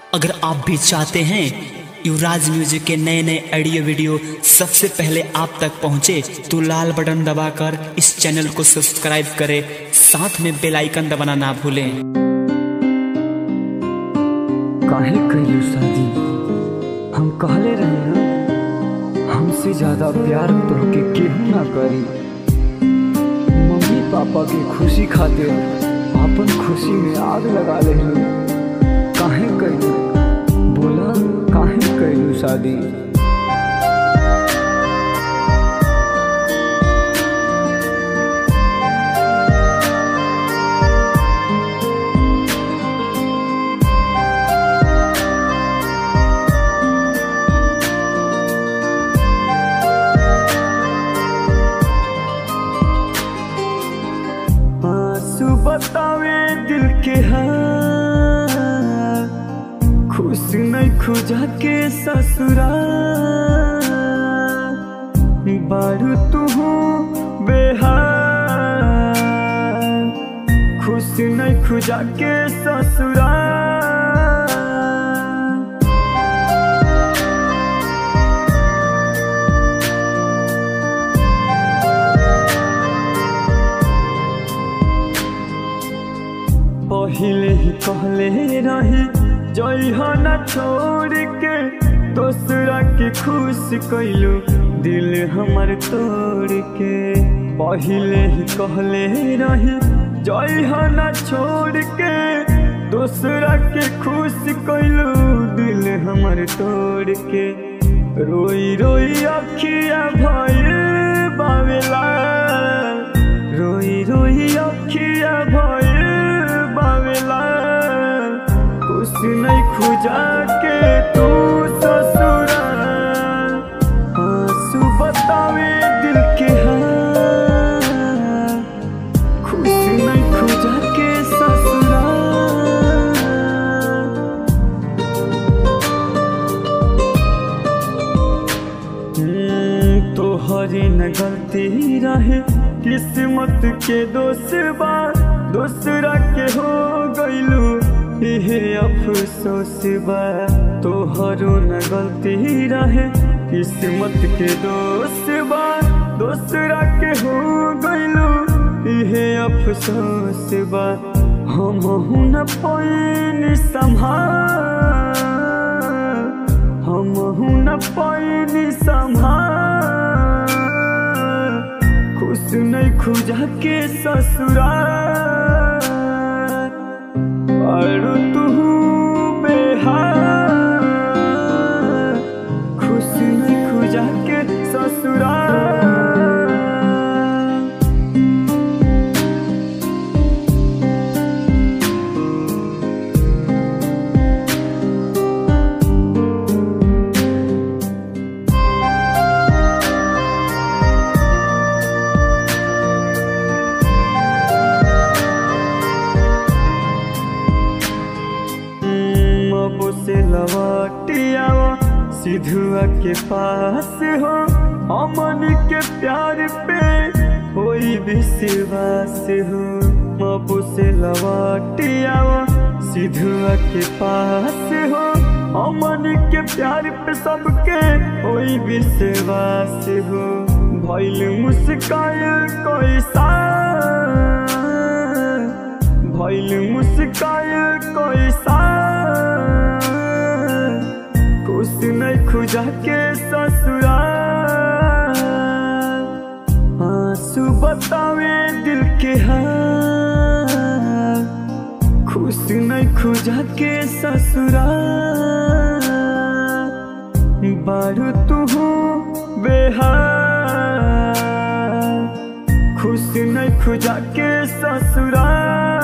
अगर आप भी चाहते हैं युवराज म्यूजिक के नए नए ऑडियो वीडियो सबसे पहले आप तक पहुंचे तो लाल बटन दबाकर इस चैनल को सब्सक्राइब करें साथ में बेल आइकन दबाना ना भूलें काहे कैलू शादी हम कहले रहे ना हमसे ज्यादा प्यार तोहके केहू ना करी मम्मी पापा के खुशी खातिर अपन खुशी में आग लगा ले काहे कैलू बोला काहे कैलू शादी आंसू बतावे दिल के हाल खुश नहीं खुजा के ससुरा बारू तू बेहाल खुश नहीं खुजा के ससुरा पहले ही कहले रही जई हो न छोड़ के दूसरा के खुश कैलू दिल हमर तोड़ के पहले ही कहले रही जई हो न छोड़ के दूसरा के खुश कैलू दिल हमर तोड़ के रोई रोई अखिया भइल बावेला रोई रोई अखिया भइल बावेला कुछ नहीं खुजा के तू ससुरा आंसू बतावे दिल के हाल खुश नहीं खुजा के ससुरा हम्म, तोहरी न गलती रहे किस्मत के दोष बा दूसरा के हो गइलू इहे अफसोस बा तोहरो न गलती रहे किस्मत के दोष बा दूसरा के हो गइलू इहे अफसोस बा हम न पैनी संभाल हम न पैनी संभाल खुश नहीं खुजा के ससुरा और तू बेहाल खुश नहीं खुजा के ससुरा मबो से लौटिया सिधुआ के पास हो अमन के प्यार पे कोई विश्वास हो मबो से लौटिया सिधुआ के पास हो अमन के प्यार पे सबके कोई विश्वास हो भइल मुस्कायल कोई सा भइल मुस्कायल कोई सा कुछ नहीं खुजा के ससुरा आंसू बतावे दिल के हाल खुश नहीं खुजा के ससुरा बारू तू बेहाल खुश नहीं खुजा के ससुरा